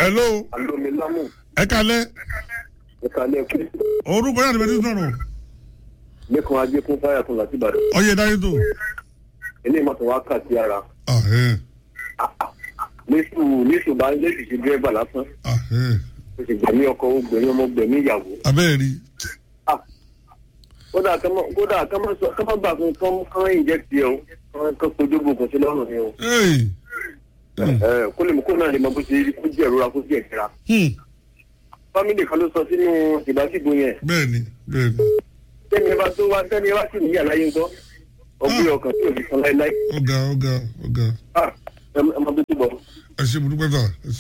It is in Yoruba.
hello alomi lamu ẹ kalẹ́ ìkàlẹ̀ kí orúkọ yàrá ìbẹ̀rẹ̀ sọ̀rọ̀ lẹ́kùn ajé fún fáyà fún láti ìbàdàn ọyẹ dáyé tó. ilé ìmọ̀tò wa kà sí ara ahẹ́ níṣù níṣù bá lẹ́sì sí dírẹ́bà lásán ahẹ́ o sì gbẹ̀mí ọkọ o gbẹ̀mí ọmọ gbẹ̀mí ìyàwó abẹ́rẹ́ rí Ah, kódà kọ́mọ kódà kọ́mọ sọ kọ́mọ gbà fún kọ́mọ kọ́mọ inject yẹ o kọ́mọ kọ́ kojú gbogbo sí lọ́rùn ni o Hey. ẹ kó lè mú kó náà lè mọ bó ṣe rí kó jẹ́ ìrora kó jẹ́ ìtura Hmm. fámìlì kan ló sọ sínú ìbásíbo yẹn bẹ́ẹ̀ni bẹ́ẹ̀ni tẹ́ni ẹ bá tó wá tẹ́ni ẹ bá sì níyà láyé ńkọ́ ọgbẹ́ ọkàn tí ò fi san láéláé ọ̀gá ọ̀gá ọ̀gá Ah, ẹ ẹ máa bí tó bọ̀. ẹ ṣe burúkú pẹ́tà ẹ